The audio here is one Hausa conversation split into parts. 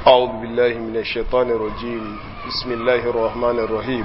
أعوذ بالله من الشيطان الرجيم بسم الله الرحمن الرحيم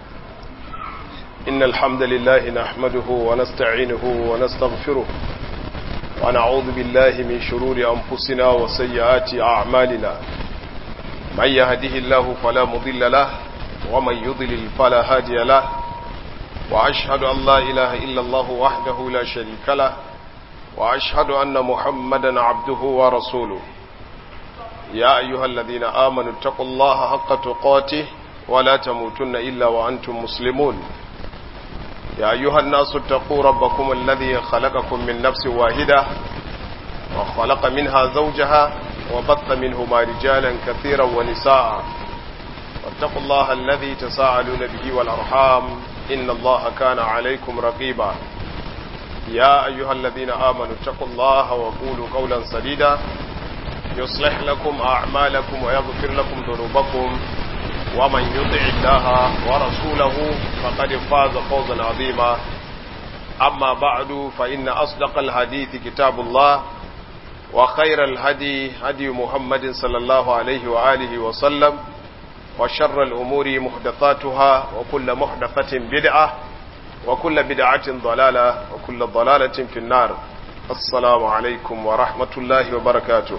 إن الحمد لله نحمده ونستعينه ونستغفره ونعوذ بالله من شرور أنفسنا وسيئات أعمالنا من يهده الله فلا مضل له ومن يضلل فلا هادي له وأشهد أن لا إله إلا الله وحده لا شريك له وأشهد أن محمدا عبده ورسوله يا أيها الذين آمنوا اتقوا الله حق تقاته ولا تموتن إلا وأنتم مسلمون يا أيها الناس اتقوا ربكم الذي خلقكم من نفس واحدة وخلق منها زوجها وبث منهما رجالا كثيرا ونساء واتقوا الله الذي تساءلون به والأرحام إن الله كان عليكم رقيبا يا أيها الذين آمنوا اتقوا الله وقولوا قولا سديدا يصلح لكم أعمالكم ويغفر لكم ذنوبكم ومن يطع الله ورسوله فقد فاز فوزا عظيما أما بعد فإن أصدق الحديث كتاب الله وخير الهدي هدي محمد صلى الله عليه وآله وسلم وشر الأمور محدثاتها وكل محدثة بدعة وكل بدعة ضلالة وكل ضلالة في النار السلام عليكم ورحمة الله وبركاته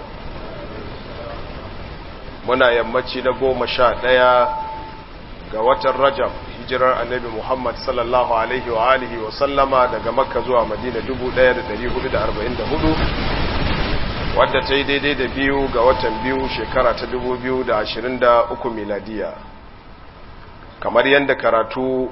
muna yammaci na goma sha ɗaya ga watan rajab hijirar annabi muhammad sallallahu alaihi wa alihi wa sallama daga makka zuwa madina 1444 wadda ta yi daidai da biyu ga watan biyu shekara ta 2023 miladiya kamar yadda karatu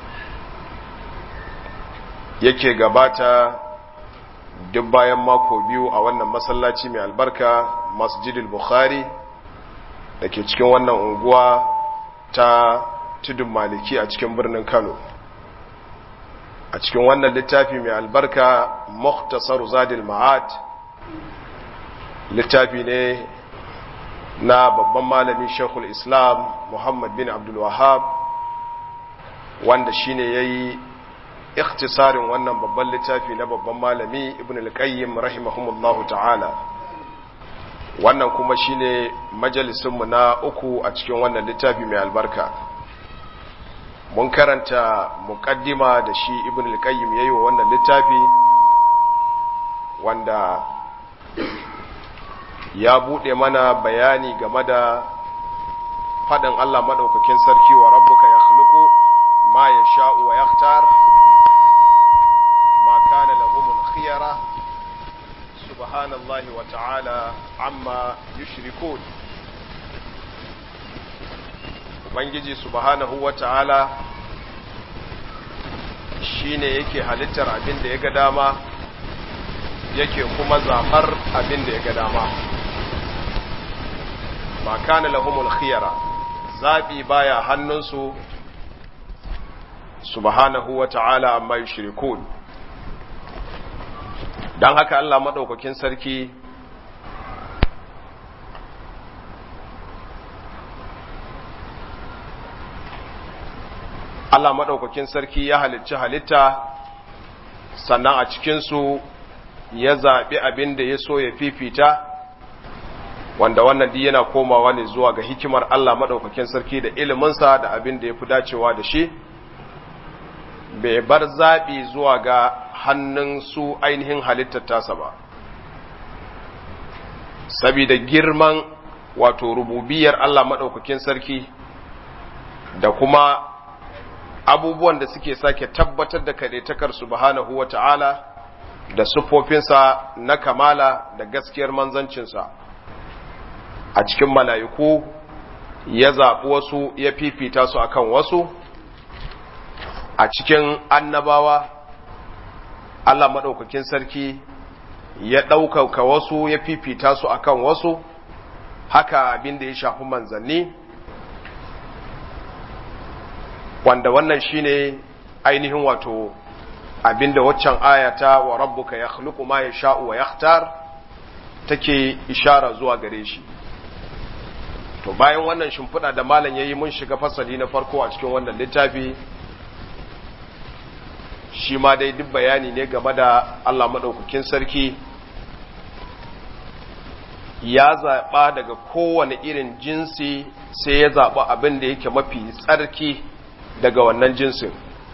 yake gabata duk bayan mako biyu a wannan masallaci mai albarka masjidil bukhari da ke cikin wannan unguwa ta tudun maliki a cikin birnin kano a cikin wannan littafi mai albarka muhtasar zadil ma'ad littafi ne na babban malami shekul islam muhammad bin abdul wahab wanda shine ya yi ikhtisarin wannan babban littafi na babban malami ibn al-qayyim rahimahumullahu ta'ala wannan kuma shine majalisunmu na uku a cikin wannan littafi mai albarka mun karanta muqaddima da shi ibn al-qayyim yayi wa wannan littafi wanda ya bude mana bayani game da fadin Allah madaukakin sarki wa rabbuka yakhluqu ma yasha'u wa yakhtar ma kana lahumul khiyara subhanallahi wa ta'ala amma yushrikun ubangiji subhanahu wa ta'ala shine yake halittar abin da ya ga dama yake kuma zaɓar abin da ya ga dama ma kana lahumul khiyara zaɓi baya hannunsu subhanahu wa ta'ala amma yushrikun don haka Allah maɗaukakin sarki Allah maɗaukakin sarki ya halicci halitta sannan a cikinsu ya zaɓi abin da ya so ya fifita wanda wannan di yana komawa ne zuwa ga hikimar Allah maɗaukakin sarki da iliminsa da abin da ya fi dacewa da shi bai bar zaɓi zuwa ga hannun su ainihin halittar tasa ba sabida girman wato rububiyar Allah maɗaukakin sarki da kuma abubuwan da suke sake tabbatar da kaɗaitakar subhanahu wa ta'ala da siffofinsa na kamala da gaskiyar manzancinsa a cikin mala'iku ya zaɓi wasu ya fifita su akan wasu a cikin annabawa Allah maɗaukakin sarki ya ɗaukaka wasu ya fifita su akan wasu haka abin da ya shafi manzanni wanda wannan shine ainihin wato abin da waccan ayata wa rabbuka ya khluqu ma yasha'u wa yakhtar take ishara zuwa gare shi to bayan wannan shimfiɗa da malam yayi mun shiga fasali na farko a cikin wannan littafi shi ma dai duk bayani ne game da Allah maɗaukakin sarki ya zaɓa daga kowane irin jinsi sai ya zaɓa abin da yake mafi tsarki daga wannan jinsin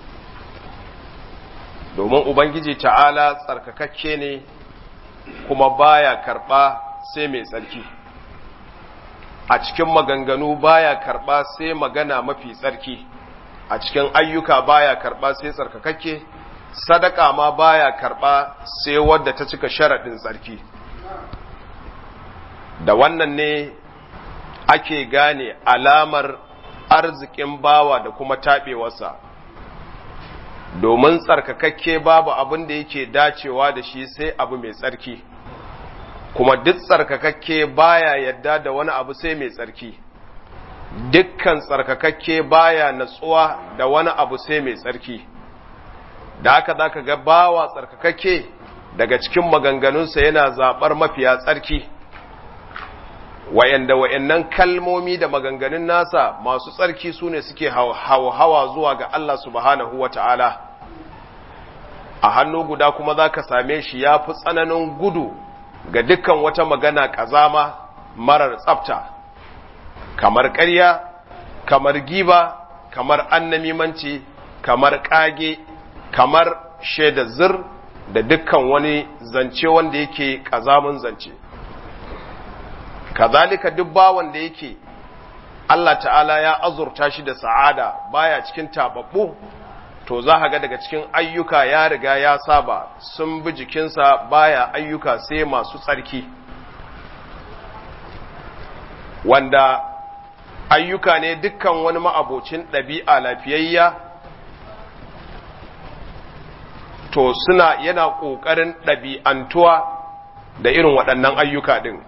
domin ubangiji ta'ala tsarkakakke ne kuma baya karɓa sai mai tsarki a cikin maganganu baya karɓa sai magana mafi tsarki a cikin ayyuka baya karɓa sai tsarkakakke sadaka ma baya karɓa sai wadda ta cika sharaɗin tsarki da wannan ne ake gane alamar arzikin bawa da kuma taɓewarsa domin tsarkakakke babu abin da yake dacewa da shi sai abu mai tsarki kuma duk tsarkakakke baya yadda da wani abu sai mai tsarki dukkan tsarkakakke baya natsuwa da wani abu sai mai tsarki da haka za ka ga bawa tsarkakakke daga cikin maganganunsa yana zaɓar mafiya tsarki wayanda wayannan kalmomi da maganganun nasa masu tsarki su ne suke hawa zuwa ga Allah subhanahu wa ta'ala a hannu guda kuma za ka same shi ya fi tsananin gudu ga dukkan wata magana ƙazama marar tsafta kamar ƙarya kamar giba kamar annamimanci kamar ƙage kamar shaida zir da dukkan wani zance wanda yake ƙazamin zance kazalika duk bawan da yake Allah ta'ala ya azurta shi da sa'ada baya cikin tababbu to za ga daga cikin ayyuka ya riga ya saba sun bi jikinsa baya ayyuka sai masu tsarki wanda ayyuka ne dukkan wani ma'abocin ɗabi'a lafiyayya to suna yana ƙoƙarin ɗabi'antuwa da irin waɗannan ayyuka ɗin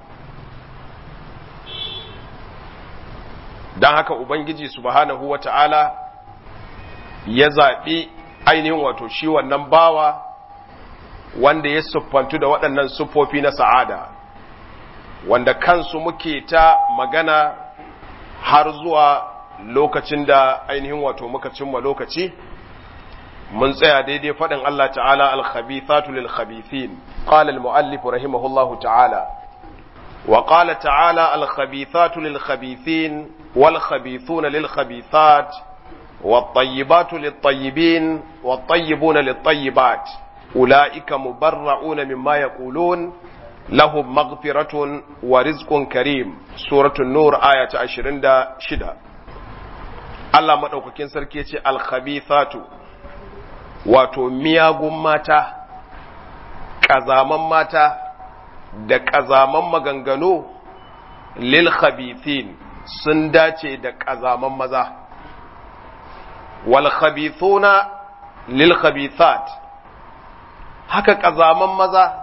don haka Ubangiji subhanahu wa ta'ala ya zaɓi ainihin wato shi wannan bawa wanda ya siffantu da waɗannan siffofi na sa'ada wanda kansu muke ta magana har zuwa lokacin da ainihin wato muka cimma lokaci mun tsaya daidai faɗin Allah ta'ala al-khabithatu lil-khabithin qala al-mu'allif rahimahullahu ta'ala wa qala ta'ala al-khabithatu lil-khabithin wal-khabithuna lil-khabithat wat-tayyibatu lit-tayyibin wat-tayyibuna lit-tayyibat ulaika mubarra'una mimma yaqulun lahum maghfiratun wa rizqun karim suratul nur aya ta 26 Allah madaukakin sarki yace al-khabithatu wato miyagun mata ƙazaman mata da ƙazaman maganganu lil khabithin sun dace da ƙazaman maza wal khabithuna lil khabithat haka ƙazaman maza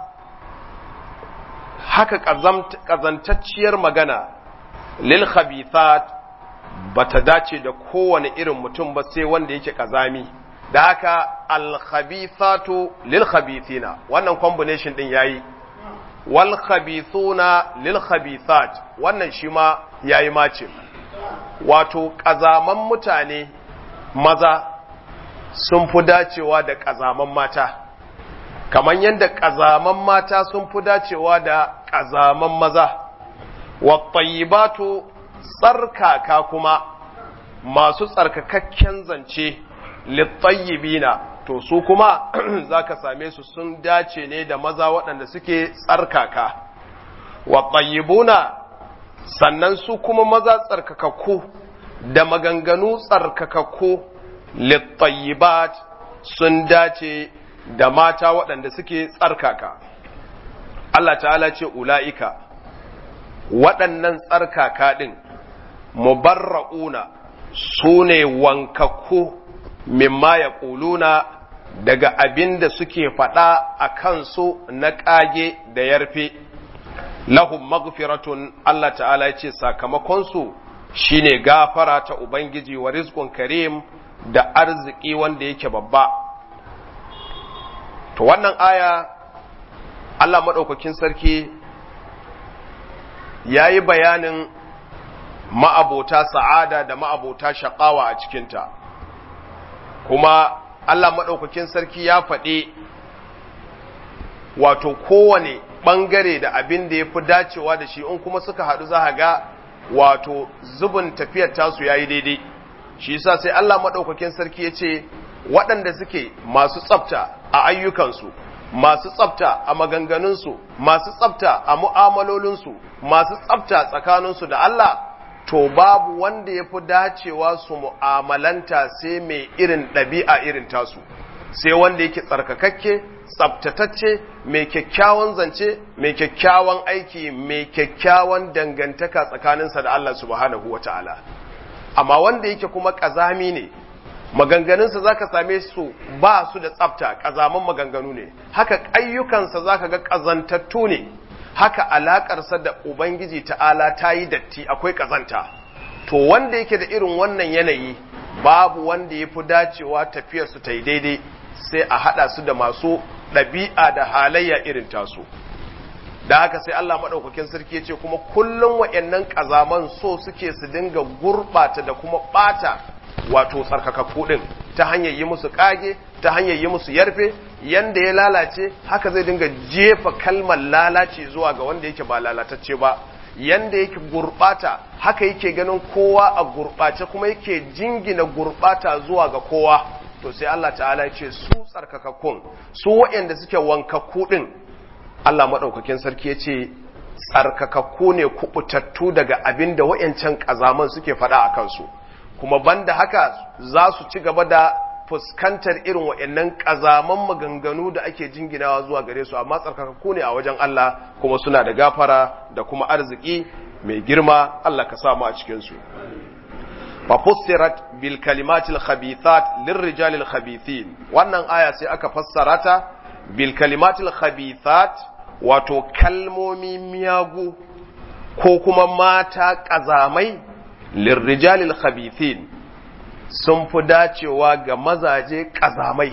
haka ƙazantacciyar magana lil khabithat bata dace da kowane irin mutum ba sai wanda yake ƙazami da haka alkhabithatu lil khabithina wannan combination din yayi wal khabithuna lil khabithat wannan shi ma yayi mace wato kazaman mutane maza sun fi dacewa da kazaman mata kamar yadda kazaman mata sun fi dacewa da kazaman maza wat tayyibatu tsarkaka kuma masu tsarkakakken zance littayyibina to su kuma zaka same su sun dace ne da maza waɗanda suke tsarkaka wattayyibuna sannan su kuma maza tsarkakakku da maganganu tsarkakakku littayyibat sun dace da mata waɗanda suke tsarkaka Allah ta'ala ce ula'ika waɗannan tsarkaka ɗin mubarra'una su ne wankakku mimma ya ƙuluna daga abin da suke faɗa a kansu na ƙage da yarfe lahum magfiratun Allah ta'ala ya ce sakamakonsu shine gafara ta Ubangiji wa rizqun karim da arziki wanda yake babba to wannan aya Allah maɗaukakin sarki ya yi bayanin ma'abota sa'ada da ma'abota shaƙawa a cikinta kuma Allah maɗaukakin sarki ya faɗi wato kowane bangare da abin da ya fi dacewa da shi in kuma suka haɗu za ga wato zubin tafiyar tasu yayi daidai shi yasa sai Allah madaukakin sarki ya ce waɗanda suke masu tsafta a ayyukansu masu tsafta a maganganunsu masu tsafta a mu'amalolinsu masu tsafta tsakaninsu da Allah to babu wanda ya fi dacewa su mu'amalanta sai mai irin ɗabi'a irin tasu sai wanda yake tsarkakakke tsaftatacce mai kyakkyawan zance mai kyakkyawan aiki mai kyakkyawan dangantaka tsakaninsa da Allah subhanahu wata'ala amma wanda yake kuma ƙazami ne maganganunsa za ka same su ba su da tsafta ƙazaman maganganu ne haka ayyukansa za ka ga ƙazantattu ne haka alaƙarsa da ubangiji ta'ala ta yi datti akwai ƙazanta to wanda yake da irin wannan yanayi babu wanda ya fi dacewa tafiyarsu ta yi daidai sai a haɗa su da masu ɗabi'a da halayya irin tasu da haka sai Allah maɗaukakin sarki ya ce kuma kullum wa'yannan ƙazaman so suke su dinga gurɓata da kuma ɓata wato tsarkakakku ɗin ta hanyar yi musu ƙage ta hanyar yi musu yarfe yanda ya lalace haka zai dinga jefa kalmar lalace zuwa ga wanda yake ba lalatacce ba yanda yake gurɓata haka yake ganin kowa a gurɓace kuma yake jingina gurɓata zuwa ga kowa to sai Allah ta'ala ya ce su tsarkakakkun su waɗanda suke wankakku ɗin Allah maɗaukakin sarki ya ce tsarkakakku ne kuɓutattu daga abin da waɗancan ƙazaman suke faɗa a kansu kuma banda haka za su ci gaba da fuskantar irin waɗannan ƙazaman maganganu da ake jinginawa zuwa gare su amma tsarkakakku ne a wajen Allah kuma suna da gafara da kuma arziki mai girma Allah ka samu a cikinsu fafussirat bil kalimatil khabithat lirrijalil khabithin wannan aya sai aka fassara ta bil kalimatil khabithat wato kalmomi miyagu ko kuma mata ƙazamai lirrijalil khabithin sun fi dacewa ga mazaje ƙazamai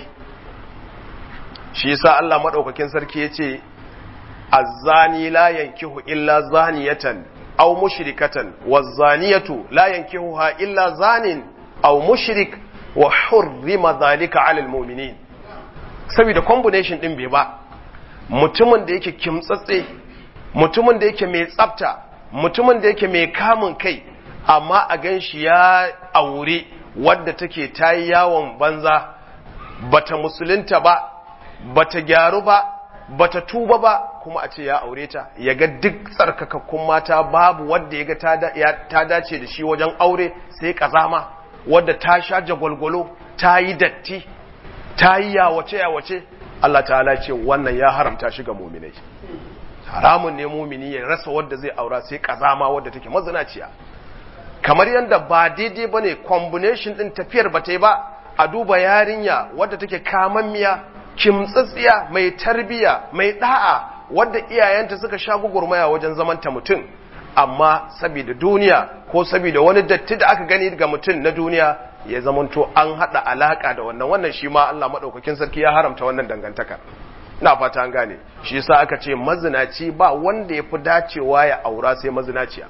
shi yasa Allah madaukakin sarki yace azzani la yankihu illa zaniyatan aw mushrikatan wazaniyatu la yankihuha illa zanin aw mushrik wa hurrima dhalika 'ala almu'minin saboda combination din bai ba mutumin da yake kimtsatse mutumin da yake mai tsafta mutumin da yake mai kamun kai amma a ganshi ya aure wadda take tayi yawon banza bata musulunta ba bata gyaru ba bata tuba ba kuma a ce ya aure ta ya ga duk tsarkakakkun mata babu wadda ya ga ta dace da shi wajen aure sai kazama wadda ta sha jagwalgwalo ta yi datti ta yi yawace yawace Allah ta'ala ce wannan ya haramta shi ga muminai haramun ne mumini ya rasa wadda zai aura sai kazama wadda take mazinaciya kamar yadda ba daidai bane combination din tafiyar ba ta yi ba a duba yarinya wadda take kamammiya kimtsatsiya mai tarbiya mai da'a wadda iyayenta suka sha gugurmaya wajen zamanta mutum amma saboda duniya ko saboda wani datti da aka gani ga mutum na duniya ya zamanto an hada alaka da wannan wannan shi ma Allah madaukakin sarki ya haramta wannan dangantaka ina fata an gane shi yasa aka ce mazinaci ba wanda ya fi dacewa ya aura sai mazinaciya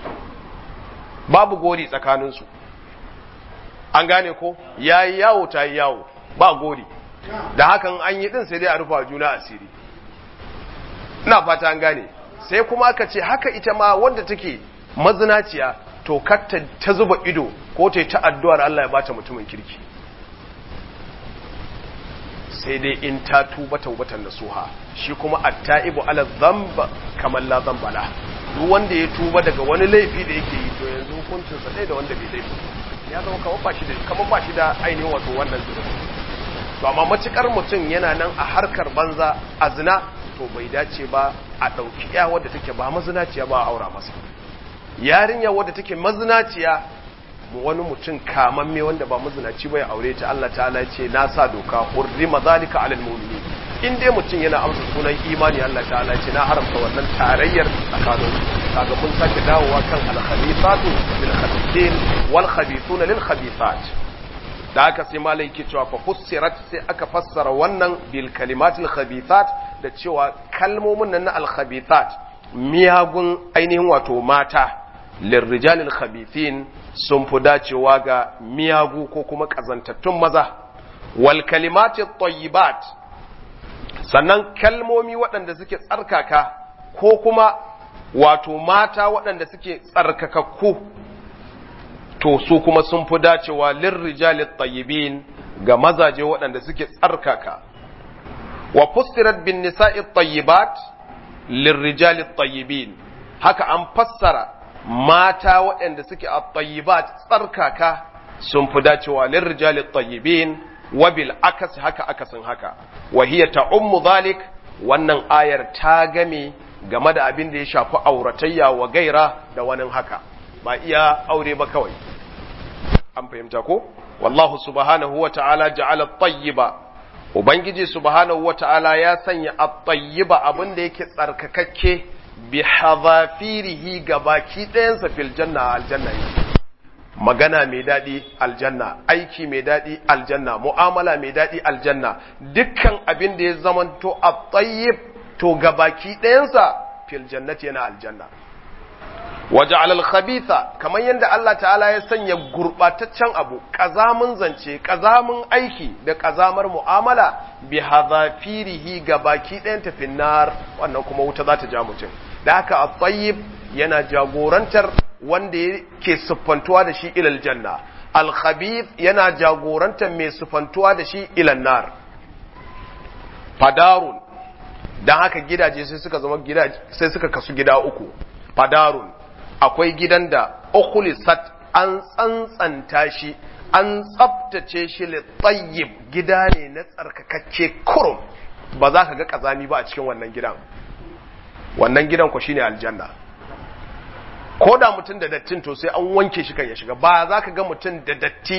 babu gori tsakaninsu an gane ko yayi yawo ta yi yawo ba gori da hakan an yi din sai dai a rufa juna asiri ina fata an gane sai kuma aka ce haka ita ma wanda take mazinaciya to katta ta zuba ido ko ta ta addu'ar Allah ya bata mutumin kirki sai dai in ta tuba taubatan nasuha shi kuma at-taibu ala dhanba kamar la dhanba la duk wanda ya tuba daga wani laifi da yake yi to yanzu hukuncin sa da wanda bai laifi ya zama kamar ba shi da kamar ba shi da ainihin wato wannan zunubi to amma matukar mutum yana nan a harkar banza a zina to bai dace ba a ɗauki ya wadda take ba mazinaciya ba a aura masa yarinya wadda take mazinaciya wani mutum kamamme wanda ba mazinaci ba ya aure ta Allah ta'ala ya ce na sa doka hurrima zalika alal mu'minin in dai mutum yana amsa sunan imani Allah ta'ala ya ce na haramta wannan tarayyar tsakanin kaga mun sake dawowa kan al-khabithatu lil khabithin wal khabithuna lil khabithat da aka sai malai ke cewa fa fussirat sai aka fassara wannan bil kalimatil khabithat da cewa kalmomin nan na al khabithat miyagun ainihin wato mata lirrijalil khabithin sun fi dacewa ga miyagu ko kuma kazantattun maza wal kalimatit tayyibat sannan kalmomi waɗanda suke tsarkaka ko kuma wato mata waɗanda suke tsarkakakku to su kuma sun fi dacewa lirrijalit tayyibin ga mazaje waɗanda suke tsarkaka wa fustirat bin nisa'i tayyibat lirrijalit tayyibin haka an fassara mata waɗanda suke a tayyibat tsarkaka sun fi dacewa lirrijalit tayyibin wa bil akas haka akasin haka wa hiya ta'ummu zalik wannan ayar ta game game da abin da ya shafi auratayya wa gaira da wani haka ba iya aure ba kawai an fahimta ko wallahu subhanahu wa ta'ala ja'ala at-tayyiba ubangiji subhanahu wa ta'ala ya sanya at-tayyiba abin da yake tsarkakakke bi hadafirihi gabaki ɗayansa fil janna aljanna magana mai daɗi aljanna aiki mai daɗi aljanna mu'amala mai daɗi aljanna dukkan abin da ya zamanto at-tayyib to gabaki ɗayansa fil jannati yana aljanna waja'al al-khabitha kamar yadda Allah ta'ala ya sanya gurbataccen abu kazamin zance kazamin aiki da kazamar mu'amala bi hadafirihi gabaki ɗayan tafin nar wannan kuma wuta za ta ja mutum da haka at-tayyib yana jagorantar wanda yake siffantuwa da shi ilal janna al-khabith yana jagorantar mai siffantuwa da shi ilal nar fadarun dan haka gidaje sai suka zama gidaje sai suka kasu gida uku fadarun akwai gidan da ukulisat an tsantsanta shi an tsabtace shi litayyib gida ne na tsarkakakke kurum ba za ka ga kazami ba a cikin wannan gidan wannan gidan ku shine aljanna ko da mutum da dattin to sai an wanke shi kan ya shiga ba za ka ga mutum da datti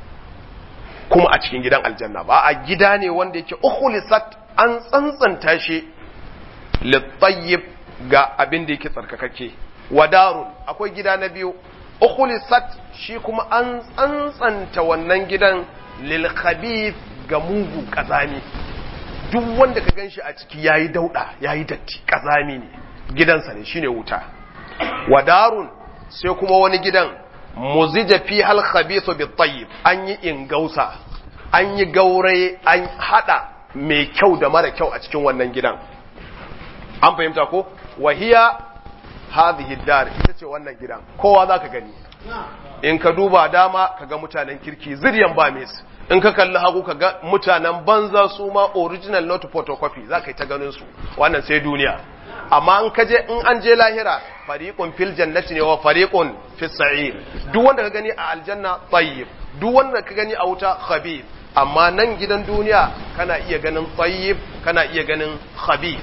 kuma a cikin gidan aljanna ba a gida ne wanda yake ukulisat an tsantsanta shi litayyib ga abin da yake tsarkakakke wadarun akwai gida na biyu ukhulisat shi kuma an tsantsanta wannan gidan lil khabith ga mugu kazami duk wanda ka ganshi a ciki yayi dauda yayi datti kazami ne gidansa ne shine wuta wadarun sai kuma wani gidan muzija fi hal khabithu bit tayyib an yi ingausa an yi gauraye an hada mai kyau da mara kyau a cikin wannan gidan an fahimta ko wahiya hadhihi dar ita ce wannan gidan kowa zaka gani in ka duba dama kaga mutanen kirki ziryan ba mes in ka kalli hagu kaga mutanen banza su ma original not photocopy zaka yi ta ganin su wannan sai duniya amma in ka je in an je lahira fariqun fil jannati ne wa fariqun fis sa'ir duk wanda ka gani a aljanna tayyib duk wanda ka gani a wuta khabith amma nan gidan duniya kana iya ganin tayyib kana iya ganin khabith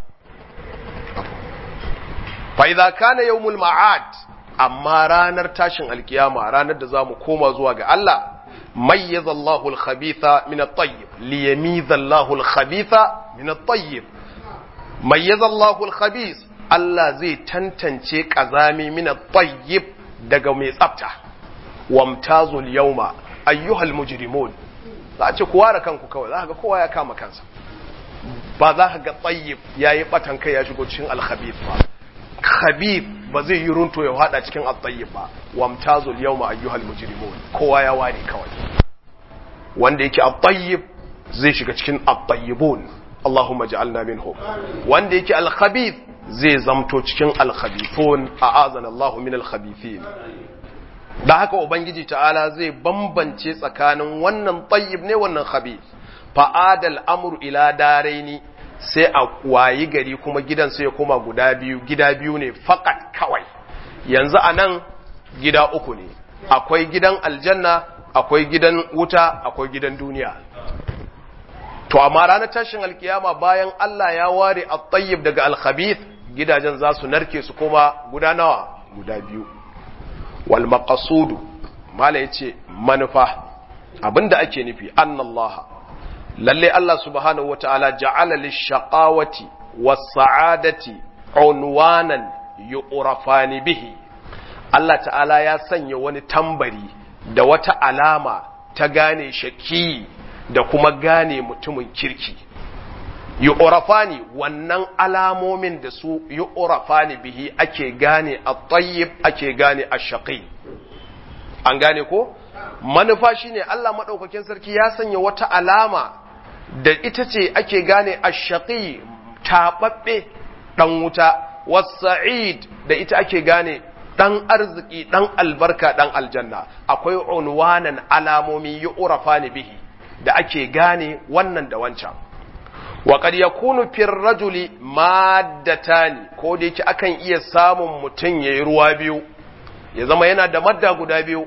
fa'iza kana yawmul ma'ad amma ranar tashin alkiyama ranar da za mu koma zuwa ga Allah mayyaza Allahu al-khabitha min at-tayyib li yamiza Allahu al-khabitha min at-tayyib mayyaza Allahu al-khabith Allah zai tantance kazami min at-tayyib daga mai tsafta wamtazul yawma ayyuhal mujrimun za a ce kowa da kanku kawai za ga kowa ya kama kansa ba za ka ga tayyib yayi batan kai ya shigo cikin al-khabith ba khabib ba zai yi runto ya hada cikin at-tayyib ba wamtazul yawma ayyuhal mujrimun kowa ya ware kawai wanda yake at-tayyib zai shiga cikin at-tayyibun Allahumma ja'alna minhum wanda yake al-khabith zai zamto cikin al-khabithun a'azana Allahu min al-khabithin da haka ubangiji ta'ala zai bambance tsakanin wannan tayyib ne wannan khabith fa'adal amru ila daraini sai a wayi gari kuma gidan sai ya koma guda biyu gida biyu ne fakat kawai yanzu a nan gida uku ne akwai gidan aljanna akwai gidan wuta akwai gidan duniya to amma ranar tashin alkiyama bayan Allah ya ware at-tayyib daga al-khabith gidajen za su narke su koma guda nawa guda biyu wal maqsudu mala yace manufa abinda ake nufi annallaha lalle Allah subhanahu wa ta'ala ja'ala lishaqawati was-sa'adati unwanan yu'rafani bihi Allah ta'ala ya sanya wani tambari da wata alama ta gane shaki da kuma gane mutumin kirki yu'rafani wannan alamomin da su yu'rafani bihi ake gane at-tayyib ake gane ash-shaqi an gane ko manufa shine Allah madaukakin sarki ya sanya wata alama da ita ce ake gane ashaqi tababbe dan wuta was-sa'id da ita ake gane dan arziki dan albarka dan aljanna akwai unwanan alamomi yu'rafani bihi da ake gane wannan da wancan wa qad yakunu fir rajuli maddatani ko da yake akan iya samun mutun yayi ruwa biyu ya zama yana da madda guda biyu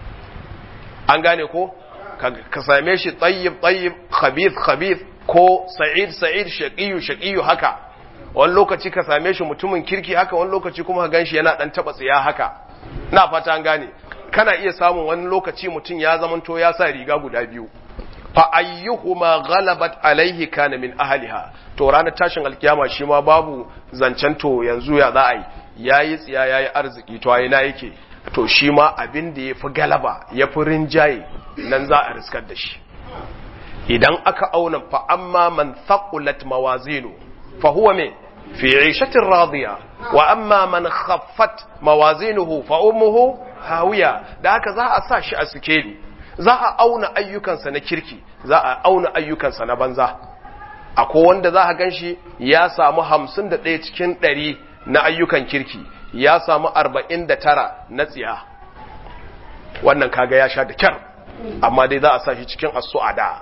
an gane ko ka same shi tayyib tayyib khabith khabith ko sa'id sa'id shaqiyu shaqiyu haka wani lokaci ka same shi mutumin kirki haka wani lokaci kuma ka ganshi yana dan taba tsiya haka ina fata an gane kana iya samun wani lokaci mutum ya zamanto ya sa riga guda biyu fa ayyuhuma ghalabat alaihi kana min ahliha to ranar tashin alkiyama shi ma babu zancen to yanzu ya za a yi yayi tsiya yayi arziki to ai na yake to shi ma abin da yafi galaba yafi rinjaye nan za a riskar da shi idan aka auna fa amma man thaqulat mawazinu fa huwa me fi 'ishatin radiya wa amma man khaffat mawazinuhu fa ummuhu hawiya da haka za a sa shi a sikeli za a auna ayyukansa na kirki za a auna ayyukansa na banza akwai wanda za a ganshi ya samu 51 cikin 100 na ayyukan kirki ya samu 49 na tsiya wannan kaga ya sha da kyar amma dai za a sa shi cikin as-su'ada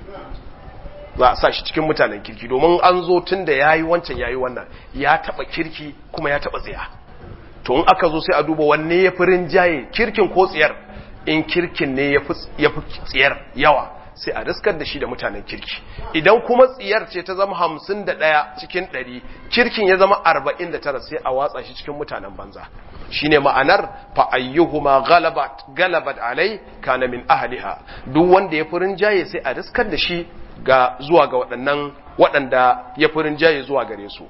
za a sa shi cikin mutanen kirki domin an zo tun da ya yi wancan ya yi wannan ya taɓa kirki kuma ya taɓa tsiya to in aka zo sai a duba wanne ya fi rinjaye kirkin ko tsiyar in kirkin ne ya fi tsiyar yawa sai a riskar da shi da mutanen kirki idan kuma tsiyar ce ta zama hamsin da ɗaya cikin ɗari kirkin ya zama arba'in da tara sai a watsa shi cikin mutanen banza shine ma'anar fa ayyuhuma galabat galabat alai kana min ahliha duk wanda ya fi rinjaye sai a riskar da shi ga zuwa ga waɗannan waɗanda ya fi rinjaye zuwa gare su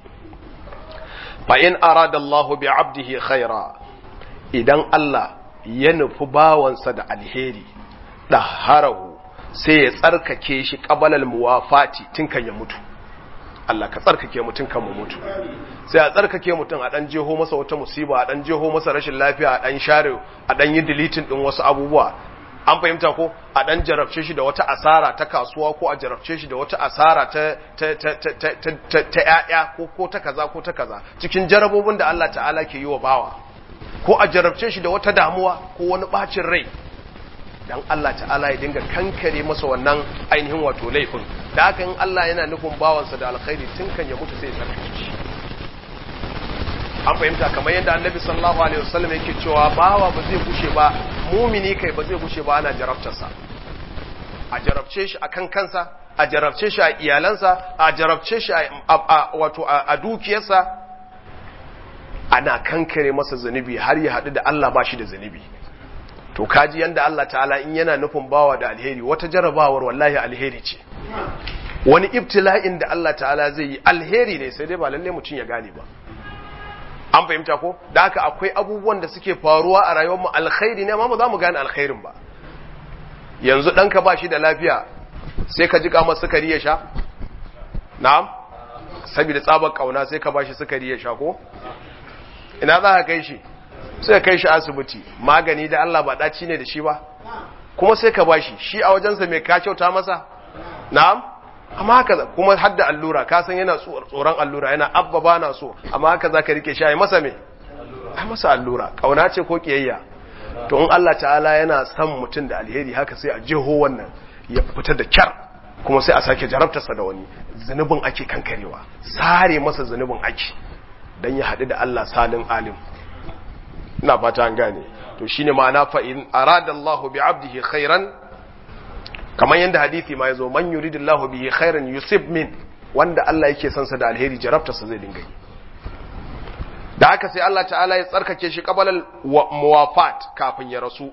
fa in arada Allahu bi abdihi khaira idan Allah ya nufi bawansa da alheri da harahu sai ya tsarkake shi qabalal muwafati tun kan ya mutu Allah ka tsarkake mutum kan mu mutu sai a tsarkake mutum a dan jeho masa wata musiba a dan jeho masa rashin lafiya a dan share a dan yi deleting din wasu abubuwa an fahimta ko a dan jarabce shi da wata asara ta kasuwa ko a jarabce shi da wata asara ta ta ta ta ta ta yaya ko ko ta kaza ko ta kaza cikin jarabobin da Allah ta'ala ke yi wa bawa ko a jarabce shi da wata damuwa ko wani bacin rai dan Allah ta'ala ya dinga kankare masa wannan ainihin wato laifin da haka in Allah yana nufin bawansa da alkhairi tun kan ya mutu sai ya sarkace shi an fahimta kamar yadda annabi sallallahu alaihi wasallam yake cewa bawa ba zai gushe ba mumini kai ba zai gushe ba ana jarabtarsa a jarabce shi akan kansa a jarabce shi a iyalansa a jarabce shi a wato a dukiyarsa ana kankare masa zunubi har ya haɗu da Allah ba shi da zunubi to kaji yanda Allah ta'ala in yana nufin bawa da alheri wata jarabawar wallahi alheri ce wani ibtila'in da Allah ta'ala zai yi alheri ne sai dai ba lalle mutum ya gane ba an fahimta ko da haka akwai abubuwan da suke faruwa a rayuwar mu alkhairi ne amma ba za mu gane alkhairin ba yanzu ɗanka ba shi da lafiya sai ka ji kamar sukari ya sha na'am saboda tsabar kauna sai ka ba shi sukari ya sha ko ina za ka kai shi sai ka kai shi asibiti magani da Allah ba daci ne da shi ba kuma sai ka ba shi shi a wajensa mai ka kyauta masa na'am amma haka kuma hadda allura ka san yana tsoron allura yana abba ba na so amma haka za ka rike shi a yi masa me a masa allura kauna ce ko kiyayya to in Allah ta'ala yana son mutum da alheri haka sai a jeho wannan ya fita da kyar kuma sai a sake jarabtarsa da wani zunubin ake kankarewa sare masa zunubin ake dan ya haɗu da Allah salin alim ina fata an gane to shine ma'ana fa in arada Allah bi 'abdihi khairan kamar yanda hadisi ma yazo man yuridillahu bihi khairan yusib min wanda Allah yake son sa da alheri jarabtarsa zai dinga yi da haka sai Allah ta'ala ya tsarkake shi qabalal muwafat kafin ya rasu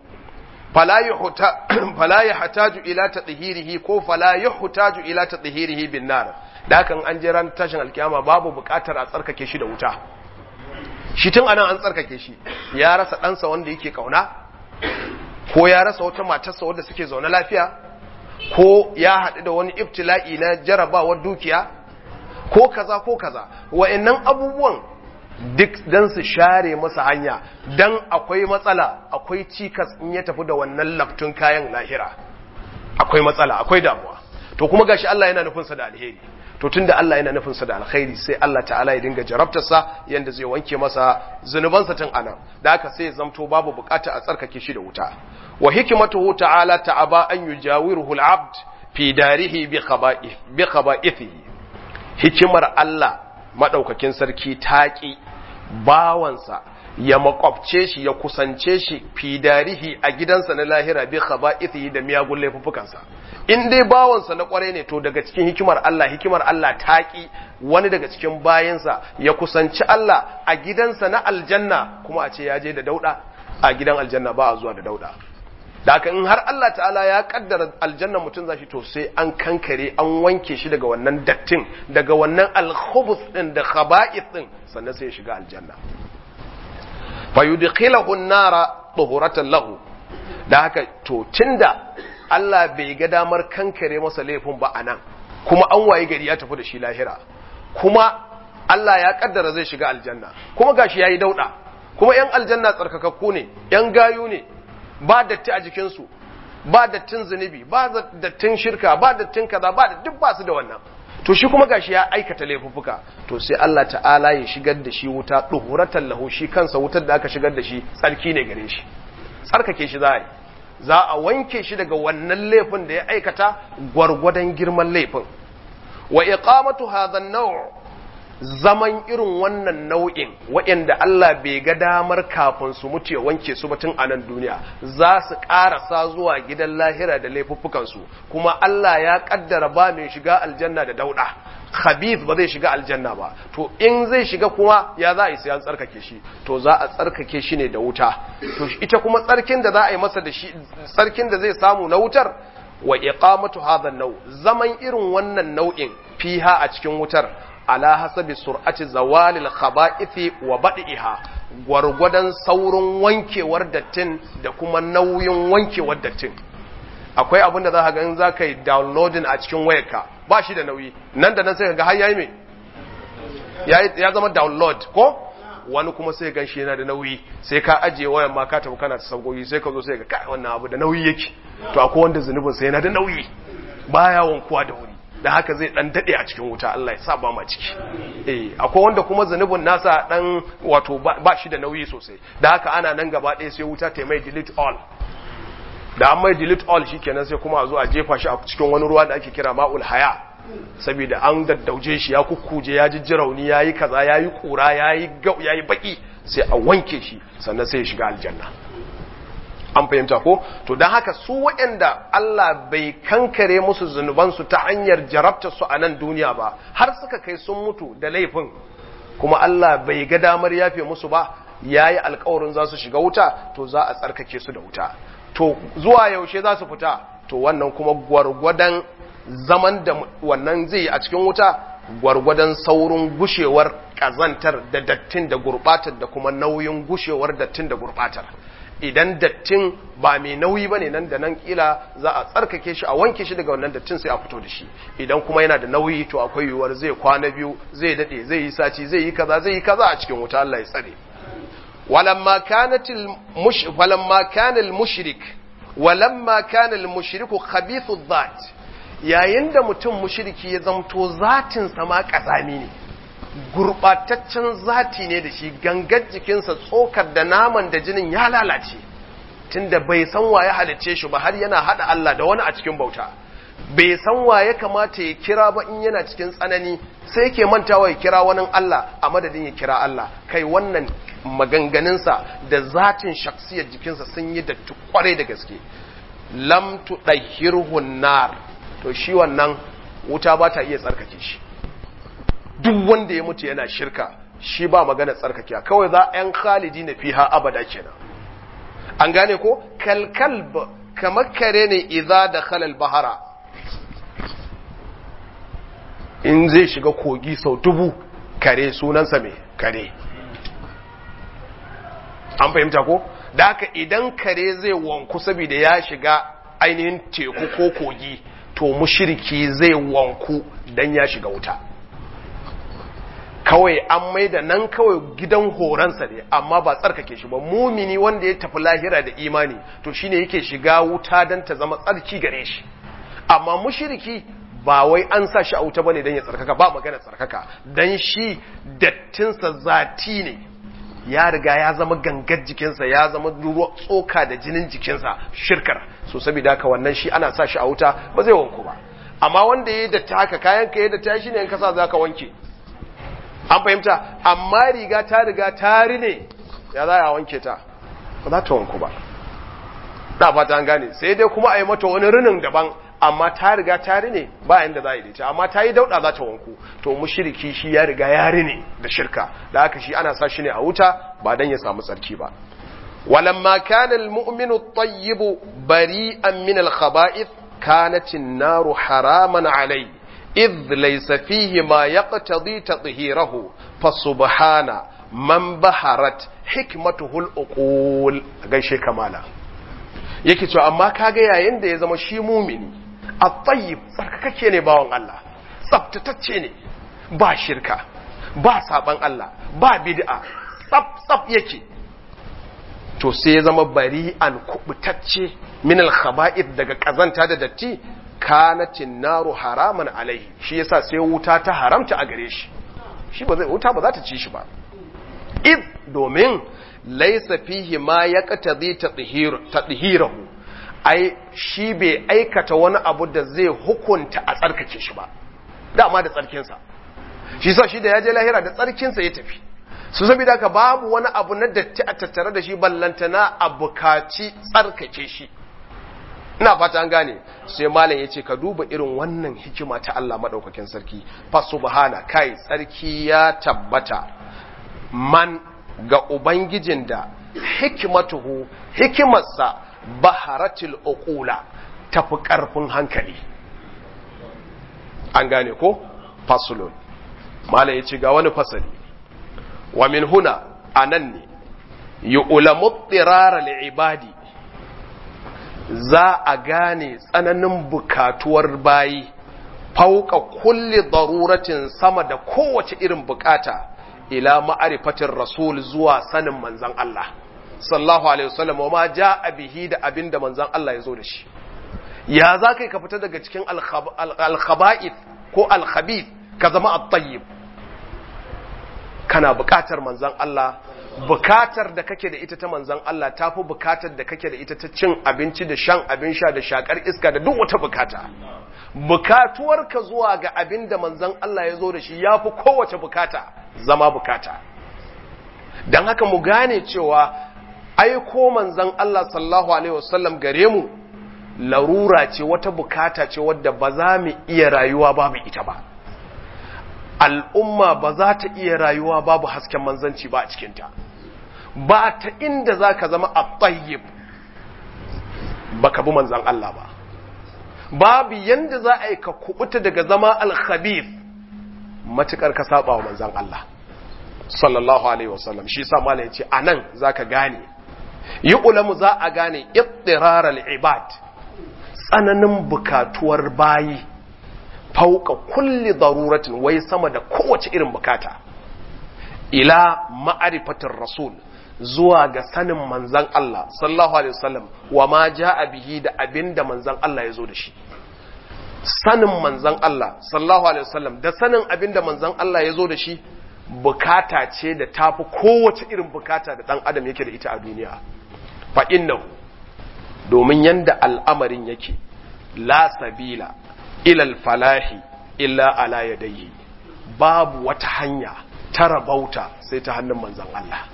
fala ya hataju ila tadhirihi ko fala ya hataju ila tadhirihi bin nar da haka an je ran tashin alkiyama babu bukatar a tsarkake shi da wuta shi tun anan an tsarkake shi ya rasa ɗansa wanda yake kauna ko ya rasa wata matarsa wanda suke zaune lafiya ko ya haɗu da wani ibtila'i na jarabawar dukiya ko kaza ko kaza wa'annan abubuwan duk dan su share masa hanya dan akwai matsala akwai cikas in ya tafi da wannan laftun kayan lahira akwai matsala akwai damuwa to kuma gashi Allah yana nufin sa da alheri to tunda Allah yana nufin sa da alkhairi sai Allah ta'ala ya dinga jarabtarsa yanda zai wanke masa zunubansa tun anan da haka sai zamto babu bukata a tsarkake shi da wuta wa hikmatuhu ta'ala ta'aba an yujawiruhu al-abd fi darihi bi khaba'ith bi khaba'ithihi hikimar Allah madaukakin sarki taƙi bawansa ya makwabce shi ya kusance shi fi darihi a gidansa na lahira bi khaba'ithihi da miyagun laifuffukansa in dai bawansa na kwarai ne to daga cikin hikimar Allah hikimar Allah taƙi wani daga cikin bayansa ya kusanci Allah a gidansa na aljanna kuma a ce ya je da dauda a gidan aljanna ba a zuwa da dauda da haka in har Allah ta'ala ya kaddara aljanna mutum zashi to sai an kankare an wanke shi daga wannan dattin daga wannan alkhubus din da khaba'ith din sannan sai ya shiga aljanna fa yudkhilahu an-nara tuhuratan lahu da haka to tunda Allah bai ga damar kankare masa laifin ba anan kuma an waye gari ya tafi da shi lahira kuma Allah ya kaddara zai shiga aljanna kuma gashi yayi dauda kuma yan aljanna tsarkakakku ne yan gayu ne ba datti a jikinsu ba dattin zunubi ba dattin shirka ba dattin kaza ba da duk ba su da wannan to shi kuma gashi ya aikata laifuffuka to sai Allah ta'ala ya shigar da shi wuta duhuratan lahu shi kansa wutar da aka shigar da shi tsarki ne gare shi tsarkake shi za a yi za a wanke shi daga wannan laifin da ya aikata gwargwadon girman laifin wa iqamatu hadha an-naw' zaman irin wannan nau'in waɗanda Allah bai ga damar kafin su mutu ya wanke su batun a nan duniya za su ƙarasa zuwa gidan lahira da laifuffukansu kuma Allah ya ƙaddara ba mai shiga aljanna da dauɗa khabith ba zai shiga aljanna ba to in zai shiga kuma ya za a yi sai an tsarkake shi to za a tsarkake shi ne da wuta to ita kuma tsarkin da za a yi masa da shi tsarkin da zai samu na wutar wa iqamatu hadha nau zaman irin wannan nau'in fiha a cikin wutar ala hasabi sur'ati zawalil khaba'ithi wa bad'iha gwargwadon saurin wankewar dattin da kuma nauyin wankewar dattin akwai abin da za ka ga in za ka yi downloading a cikin wayarka ba shi da nauyi nan da nan sai ka ga har yayi me ya zama download ko wani kuma sai gan shi yana da nauyi sai ka ajiye wayan ma ka tafi kana ta saugoyi sai ka zo sai ga kai wannan abu da nauyi yake to akwai wanda zunubin sai yana da nauyi baya wankuwa da wuri da haka zai dan dade a cikin wuta Allah ya sa ba ma ciki eh akwai wanda kuma zanubin nasa dan wato ba shi da nauyi sosai da haka ana nan gaba ɗaya sai wuta ta mai delete all da an mai delete all shikenan sai kuma a zo a jefa shi a cikin wani ruwa da ake kira ma'ul haya saboda an daddauje shi ya kukkuje ya ji rauni yayi kaza yayi kura yayi yayi baki sai a wanke shi sannan sai ya shiga aljanna an fahimta ko to don haka su waɗanda Allah bai kankare musu zunubansu ta hanyar jarabta su a nan duniya ba har suka kai sun mutu da laifin kuma Allah bai ga damar yafe musu ba yayi alkawarin za su shiga wuta to za a tsarkake su da wuta to zuwa yaushe za su fita to wannan kuma gwargwadon zaman da wannan zai yi a cikin wuta gwargwadon saurin gushewar kazantar da dattin da gurbatar da kuma nauyin gushewar dattin da gurbatar idan dattin ba mai nauyi bane nan da nan kila za a tsarkake shi a wanke shi daga wannan dattin sai a fito da shi idan kuma yana da nauyi to akwai yiwuwar zai kwana biyu zai dade zai yi sati zai yi kaza zai yi kaza a cikin wuta Allah ya tsare walamma kanat al mush walamma kana al mushrik walamma kana al mushriku khabithu dhat yayin da mutum mushriki ya zamto zatin sa ma kazami ne gurbataccen zati ne da shi gangar jikinsa tsokar da naman da jinin ya lalace tunda bai san waye halicce shi ba har yana hada Allah da wani a cikin bauta bai san waye kamata ya kira ba in yana cikin tsanani sai yake mantawa ya kira wani Allah a madadin ya kira Allah kai wannan maganganunsa da zatin shaksiyar jikinsa sun yi da kwarai da gaske lam tudahhirhu nar to shi wannan wuta ba ta iya tsarkake shi duk wanda ya mutu yana shirka shi ba magana tsarkakiya kawai za a yan khalidi na fiha abada kenan an gane ko kalkalb kamar kare ne idza da khalal bahara in zai shiga kogi sau dubu kare sunansa mai kare an fahimta ko da haka idan kare zai wanku saboda ya shiga ainihin teku ko kogi to mushiriki zai wanku dan ya shiga wuta kawai an mai da nan kawai gidan horonsa ne amma ba tsarkake shi ba mumini wanda ya tafi lahira da imani to shine yake shiga wuta don ta zama tsarki gare shi amma mushiriki ba wai an sa shi a wuta bane dan ya tsarkaka ba magana tsarkaka dan shi dattinsa zati ne ya riga ya zama gangar jikinsa ya zama tsoka da jinin jikinsa shirkar so saboda haka wannan shi ana sa shi a wuta ba zai wanku ba amma wanda ya datti haka kayan ka ya datti shi ne in ka sa zaka wanke an fahimta amma riga ta riga tari ne ya za a wanke ta ba za ta wanku ba da fata an gane sai dai kuma a yi mata wani rinin daban amma ta riga tari ne ba yanda za a yi ta amma ta yi dauda za ta wanku to mushriki shi ya riga ya rine da shirka da haka shi ana sa shi ne a wuta ba dan ya samu tsarki ba walamma kana almu'minu at-tayyib bari'an min al-khaba'ith kanat an-naru haraman alayhi idh laysa fihi ma yaqtadi tatheerahu fa subhana man baharat hikmatuhu al-uqul gaishe kamala yake cewa amma kaga yayin da ya zama shi mumini at-tayyib tsarkakake ne bawon Allah tsaftatacce ne ba shirka ba saban Allah ba bid'a tsaf tsaf yake to sai ya zama bari'an kubutacce min al-khaba'ith daga kazanta da datti kanatin naru haraman alaihi shi yasa sai wuta ta haramta a gare shi shi ba zai wuta ba za ta ci shi ba id domin laisa fihi ma yaqtadi tadhhirahu ai shi bai aikata wani abu da zai hukunta a tsarkake shi ba dama da tsarkinsa shi sa shi da ya je lahira da tsarkinsa ya tafi su saboda ka babu wani abu na datti a tattare da shi ballantana a bukaci tsarkake shi ina fata an gane sai malam yace ka duba irin wannan hikima ta Allah madaukakin sarki fa subhana kai tsarki ya tabbata man ga ubangijin da hikimatuhu hikimarsa baharatil uqula tafi karfin hankali an gane ko fasulun malam yace ga wani fasali wa min huna anan ne yu'lamu tirara li'ibadi za a gane tsananin bukatuwar bayi fauka kulli daruratin sama da kowace irin bukata ila ma'arifatin rasul zuwa sanin manzan Allah sallallahu alaihi wasallam wa ma ja'a bihi da abinda manzan Allah ya zo da shi ya za kai ka fita daga cikin al-khaba'ith ko al-khabith ka zama at-tayyib kana bukatar manzan Allah bukatar da kake da ita ta manzan Allah tafi bukatar da kake da ita ta cin abinci da shan abin sha da shakar iska da duk wata bukata bukatuwarka zuwa ga abin da manzan Allah ya zo da shi ya fi kowace bukata zama bukata don haka mu gane cewa aiko manzan Allah sallahu Alaihi wasallam gare mu larura ce wata bukata ce wadda ba za mu iya rayuwa babu ita ba al'umma ba za ta iya rayuwa babu hasken manzanci ba a cikinta ba ta inda za ka zama a tsayyib ba ka bi manzan Allah ba babu yanda za a yi ka kubuta daga zama alkhabith matukar ka saba wa manzan Allah sallallahu alaihi wasallam shi sa malai yace anan zaka gane yi ulamu za a gane ittirar al-ibad tsananin bukatuwar bayi fauka kulli daruratin wai sama da kowace irin bukata ila ma'arifatin rasul zuwa ga sanin manzan Allah sallallahu alaihi wasallam wa ma ja'a bihi da abinda manzan Allah ya zo da shi sanin manzan Allah sallallahu alaihi wasallam da sanin abinda manzan Allah ya zo da shi bukata ce da tafi kowace irin bukata da dan adam yake da ita a duniya fa innahu domin yanda al'amarin yake la sabila ila al-falahi illa ala yadayhi babu wata hanya ta rabauta sai ta hannun manzan Allah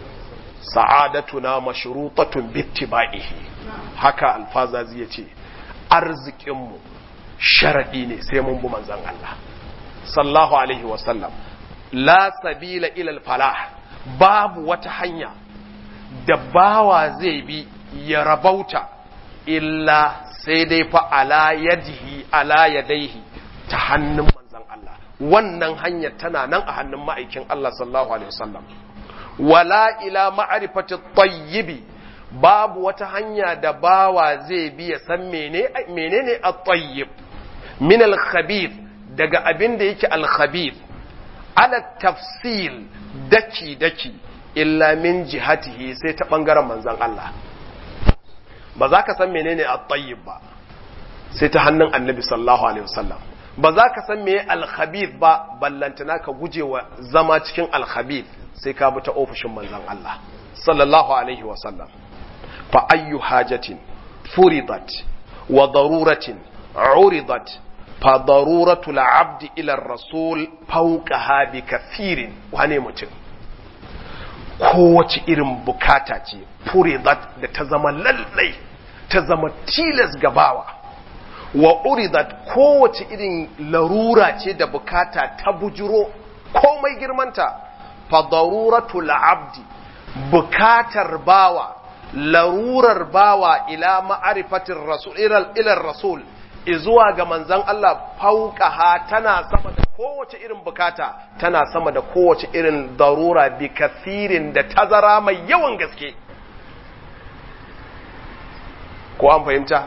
sa'adatuna mashrutatun bittiba'ihi haka alfazazi yace arzikinmu sharadi ne sai mun bi manzon Allah sallallahu alaihi wasallam la sabila ila al-falah babu wata hanya da bawa zai bi ya rabauta illa sai dai fa ala yadihi ala yadaihi ta hannun manzon Allah wannan hanyar tana nan a hannun ma'aikin Allah sallallahu alaihi wasallam wala ila ma'rifati tayyibi babu wata hanya da bawa zai bi ya san menene at-tayyib min al-khabith daga abin da yake al-khabith ala tafsil daki daki illa min jihatihi sai ta bangaren manzon Allah ba za ka san menene at-tayyib ba sai ta hannun annabi sallallahu alaihi wasallam ba za ka san meye alkhabith ba ballantana ka guje wa zama cikin alkhabith sai ka bi ta ofishin manzon Allah sallallahu alaihi wa sallam fa ayyu hajatin furidat wa daruratin uridat fa daruratu al-abd ila ar-rasul fawqaha bi kathirin wane mutum kowace irin bukata ce furidat da ta zama lallai ta zama tilas gabawa wa uridat kowace irin larura ce da bukata ta bujiro komai girmanta fa daruratul abdi bukatar bawa larurar bawa ila ma'arifatin rasul ila rasul izuwa ga manzon Allah fauqaha tana sama da kowace irin bukata tana sama da kowace irin darura bi kathirin da tazara mai yawan gaske ko an fahimta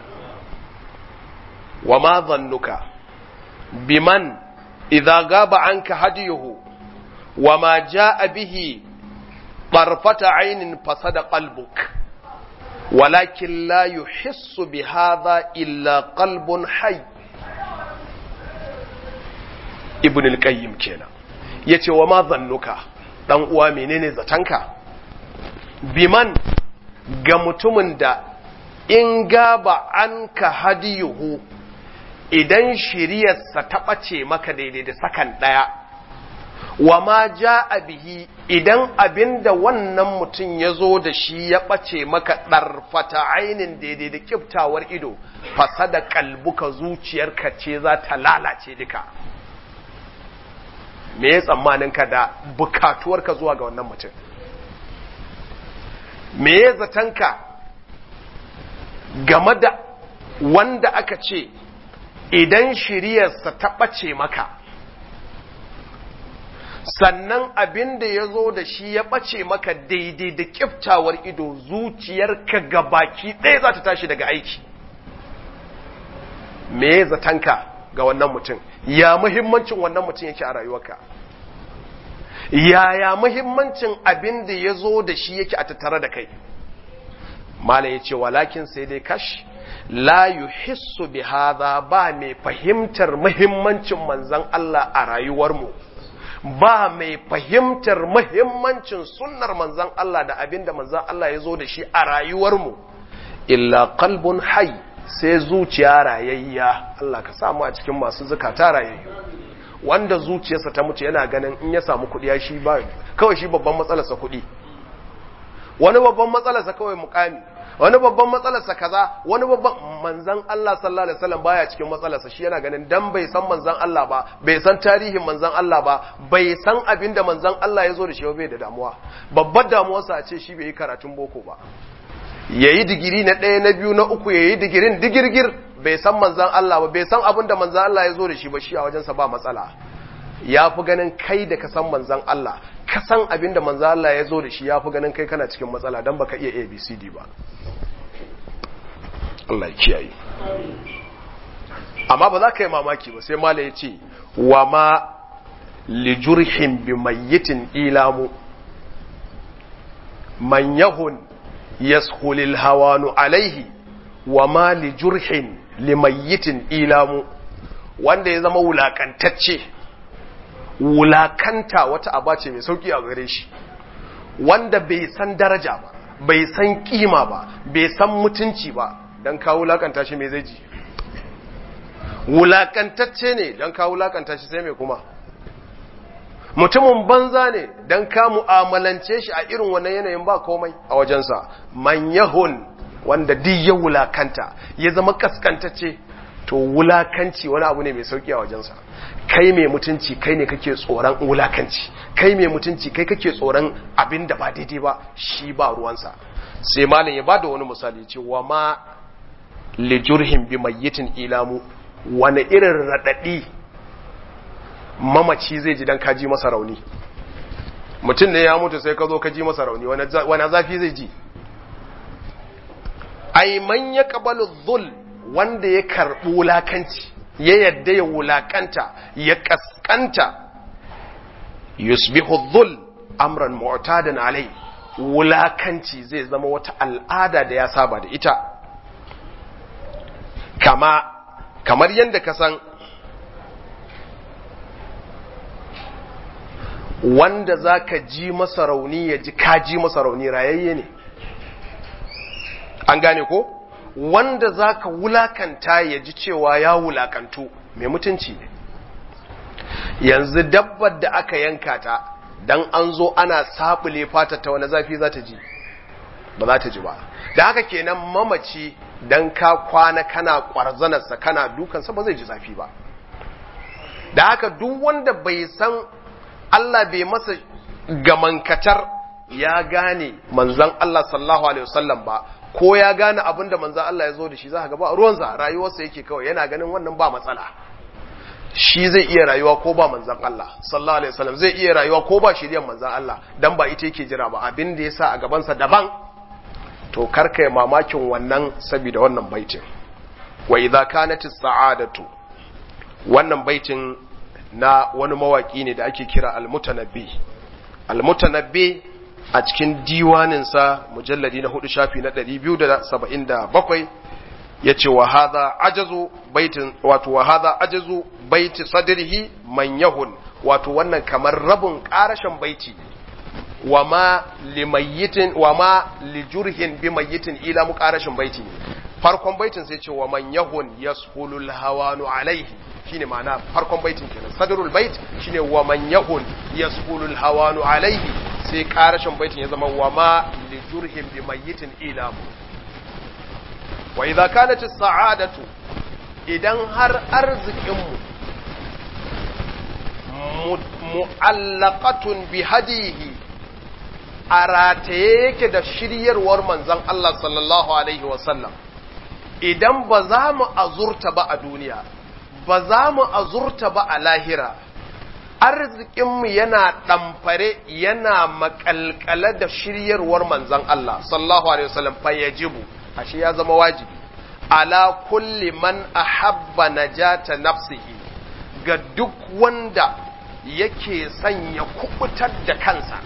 wa ma zannuka biman idza gaba anka hadiyuhu wa ma jaa bihi tarfata aynin fasada qalbuk ولكن لا يحس بهذا إلا قلب حي ابن القيم kenan yace wa ma zannuka dan uwa menene zatanka biman ga mutumin da in gaba anka hadiyuhu idan shiriyarsa ta ɓace maka daidai da sakan ɗaya wa ma ja bihi idan abinda wannan mutum ya zo da shi ya ɓace maka ɗarfata ainin daidai da kiftawar ido fasa da kalbuka zuciyarka ce za ta lalace duka me ya tsammaninka da bukatuwarka zuwa ga wannan mutum me ya zatanka game da wanda aka ce idan shiriyarsa ta ɓace maka sannan abin da ya zo da shi ya ɓace maka daidai da ƙiftawar ido zuciyarka ga baki ɗaya za ta tashi daga aiki me zatanka ga wannan mutum ya muhimmancin wannan mutum yake a rayuwarka yaya muhimmancin abin da ya zo da shi yake a tattare da kai mala ya ce walakin sai dai kash la yuhissu bi hadha ba mai fahimtar muhimmancin manzon Allah a rayuwarmu ba mai fahimtar muhimmancin sunnar manzon Allah da abinda manzon Allah ya zo da shi a rayuwarmu illa qalbun hayy sai zuciya rayayya Allah ka samu a cikin masu zakata rayayyu wanda zuciyarsa ta mutu yana ganin in ya samu kuɗi ya shi ba kawai shi babban matsalarsa kuɗi wani babban matsalarsa kawai mukami wani babban matsalarsa kaza wani babban manzan Allah sallallahu alaihi wasallam baya cikin matsalarsa shi yana ganin dan bai san manzan Allah ba bai san tarihin manzan Allah ba bai san abin da manzan Allah ya zo da shi ba bai da damuwa babbar damuwarsa a ce shi bai yi karatun boko ba yayi digiri na ɗaya na biyu na uku yayi digirin digirgir bai san manzan Allah ba bai san abin da manzan Allah ya zo da shi ba shi a wajensa ba matsala ya fi ganin kai da ka san manzan Allah ka san abin da manzan Allah ya zo da shi ya fi ganin kai kana cikin matsala don baka iya abcd ba Allah ya kiyaye amma ba za ka yi mamaki ba sai mala ya ce wa ma lijurhin bi mayyitin ilamu man yahun yashulil hawanu alaihi wa ma lijurhin limayyitin ilamu wanda ya zama wulakantacce wulakanta wata aba ce mai sauki a gare shi wanda bai san daraja ba bai san kima ba bai san mutunci ba don ka wulakanta shi mai zai ji wulakantacce ne don ka wulakanta shi sai mai kuma mutumin banza ne don ka mu'amalance shi a irin wannan yanayin ba komai a wajensa man yahun wanda duk ya wulakanta ya zama kaskantacce to wulakanci wani abu ne mai sauki a wajensa kai mai mutunci kai ne kake tsoron wulakanci kai mai mutunci kai kake tsoron abin da ba daidai ba shi ba ruwansa sai malam ya bada wani misali ce wa ma lijurhin bi mayyitin ilamu wani irin radadi mamaci zai ji dan kaji masa rauni mutum ne ya mutu sai ka zo ka ji masa rauni wani zafi zai ji ai man ya kabalu dhul wanda ya karɓi wulakanci ya yadda ya wulakanta ya kaskanta yusbihu dhul amran mu'tadan alai wulakanci zai zama wata al'ada da ya saba da ita kama kamar yadda ka san wanda zaka ji masa rauni ya ji ka ji masa rauni rayayye ne an gane ko wanda zaka wulakanta ya ji cewa ya wulakantu mai mutunci ne yanzu dabbar da aka yanka ta dan an zo ana sabule fata ta wani zafi za ta ji ba za ta ji ba da haka kenan mamaci dan ka kwana kana kwarzanarsa kana dukansa ba zai ji zafi ba da haka duk wanda bai san Allah bai masa gamankatar ya gane manzan Allah sallallahu alaihi wasallam ba ko ya gane abin da manzan Allah ya zo da shi za ka ga ba ruwansa rayuwarsa yake kawai yana ganin wannan ba matsala shi zai iya rayuwa ko ba manzan Allah sallallahu alaihi wasallam zai iya rayuwa ko ba shiryan manzan Allah dan ba ita yake jira ba abin da yasa a gabansa daban to karka yi mamakin wannan saboda wannan baitin wa idza kanatis sa'adatu wannan baitin na wani mawaki ne da ake kira al-mutanabbi al-mutanabbi a cikin diwaninsa mujalladi na hudu shafi na 277 yace wa hadha ajazu baitin wato wa hadha ajazu baiti sadrihi man yahun wato wannan kamar rabin karashin baiti wa ma limayyitin wa ma lijurhin bi mayyitin ila mu karashin baiti farkon baitin sai ce wa man yahun yashulul hawanu alaihi shine ma'ana farkon baitin kenan sadrul bait shine wa man yahun yashulul hawanu alaihi sai karashin baitin ya zama wa ma lijurhin bi mayyitin ila mu wa idza kanat as-sa'adatu idan har arzikinmu mu'allaqatun bi hadihi a rataye yake da shiryarwar manzon Allah sallallahu alaihi wasallam idan ba za mu azurta ba a duniya ba za mu azurta ba a lahira arzikinmu yana ɗamfare yana makalkale da shiryarwar manzon Allah sallallahu alaihi wasallam fa yajibu ashe ya zama wajibi ala kulli man ahabba najata nafsihi ga duk wanda yake son ya kubutar da kansa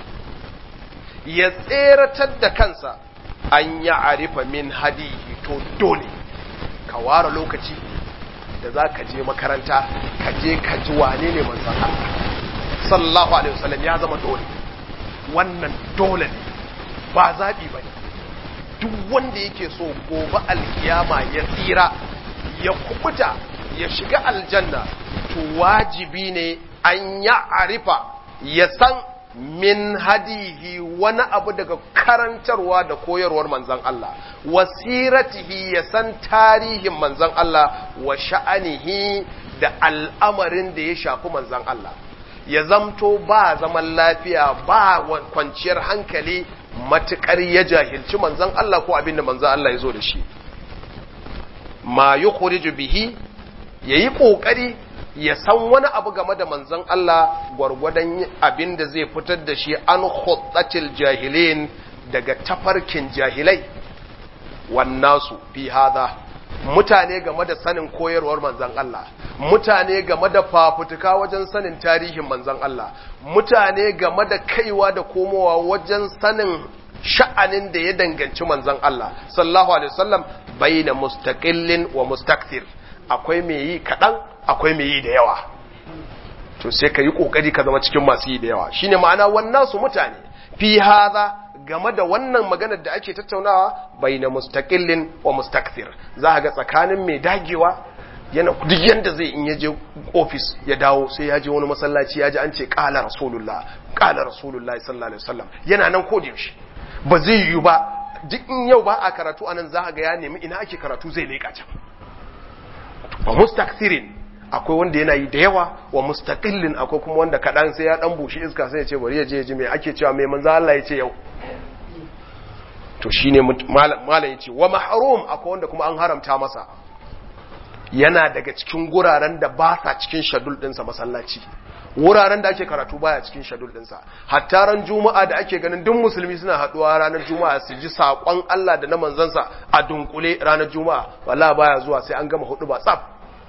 ya tseratar da kansa an ya arifa min hadihi to dole ka ware lokaci da za ka je makaranta ka je ka ji wane ne manzan Allah sallallahu alaihi wasallam ya zama dole wannan dole ne ba zaɓi ba ne duk wanda yake so gobe alkiyama ya tsira ya kubuta ya shiga aljanna to wajibi ne an ya arifa ya san min hadihi wani abu daga karantarwa da koyarwar manzan Allah wasiratihi ya san tarihin manzan Allah wa sha'anihi da al'amarin da ya shafi manzan Allah ya zamto ba zaman lafiya ba kwanciyar hankali matukar ya jahilci manzan Allah ko abin da manzan Allah ya zo da shi ma yi bihi ya yi ƙoƙari ya san wani abu game da manzon Allah gwargwadon abin da zai fitar da shi an khuddatil jahilin daga tafarkin jahilai wannasu fi hada mutane game da sanin koyarwar manzon Allah mutane game da fafutuka wajen sanin tarihin manzon Allah mutane game da kaiwa da komowa wajen sanin sha'anin da ya danganci manzon Allah sallallahu alaihi wasallam baina mustaqillin wa mustakthir akwai mai yi kaɗan akwai mai yi da yawa to sai ka yi ƙoƙari ka zama cikin masu yi da yawa shine ma'ana wannan su mutane fi haza game da wannan maganar da ake tattaunawa bai na mustaqillin wa mustakthir za ga tsakanin mai dagewa yana duk yanda zai in yaje ofis ya dawo sai ya je wani masallaci ya ji an ce qala rasulullah qala rasulullah sallallahu alaihi wasallam yana nan ko da yaushe ba zai yi ba duk in yau ba a karatu anan za ga ya nemi ina ake karatu zai leƙa can wa mustakthirin akwai wanda yana yi da yawa wa mustaqillin akwai kuma wanda kadan sai ya dan bushi iska sai ya ce bari ya je ji me ake cewa me manzo Allah ya ce yau to shine malam ya ce wa mahrum akwai wanda kuma an haramta masa yana daga cikin guraren da ba sa cikin shadul dinsa masallaci wuraren da ake karatu baya cikin shadul dinsa hatta ran juma'a da ake ganin duk musulmi suna haduwa ranar juma'a su ji sakon Allah da na manzansa a dunkule ranar juma'a wallahi baya zuwa sai an gama hudu ba tsaf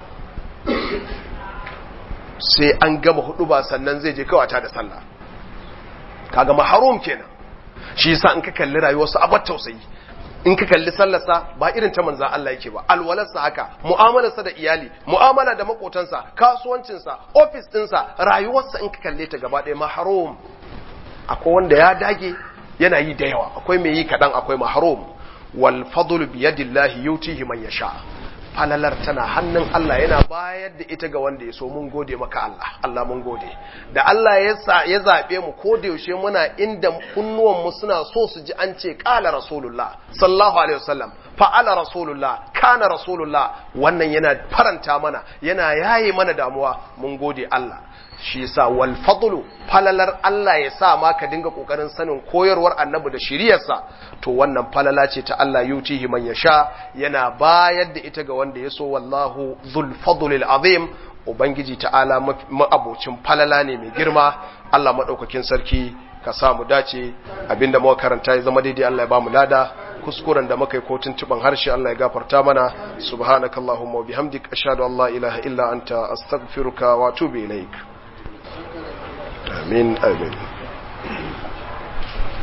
sai an gama hudu ba sannan zai je kawata da sallah kaga maharum kenan shi yasa in ka kalli rayuwar su abar tausayi in ka kalli sallarsa ba irin ta manzan Allah yake ba alwalarsa haka mu'amalarsa da iyali mu'amala da makotansa kasuwancinsa ofis ɗinsa rayuwarsa in ka kalle ta gaba ɗaya maharom akwai wanda ya dage yana yi da yawa akwai mai yi kaɗan akwai maharom wal fadlu bi yadillahi yutihi man yasha falalar tana hannun Allah yana bayar da ita ga wanda ya so mun gode maka Allah Allah mun gode da Allah ya sa ya zabe mu ko da yaushe muna inda kunnuwan mu suna so su ji an ce qala rasulullah sallallahu alaihi wasallam fa'ala rasulullah kana rasulullah wannan yana faranta mana yana yaye mana damuwa mun gode Allah shi yasa wal fadlu falalar Allah ya sa ma ka dinga kokarin sanin koyarwar annabi da shiriyarsa to wannan falala ce ta Allah yutihi man yasha yana bayar da ita ga wanda ya so wallahu dhul fadlil azim ubangiji ta'ala ma'abocin falala ne mai girma Allah madaukakin sarki ka sa mu dace abinda muka karanta ya zama daidai Allah ya ba mu lada kuskuren da muka yi ko tuntuban harshe Allah ya gafarta mana subhanakallahumma wa bihamdik ashhadu an la ilaha illa anta astaghfiruka wa atubu ilaik amin amin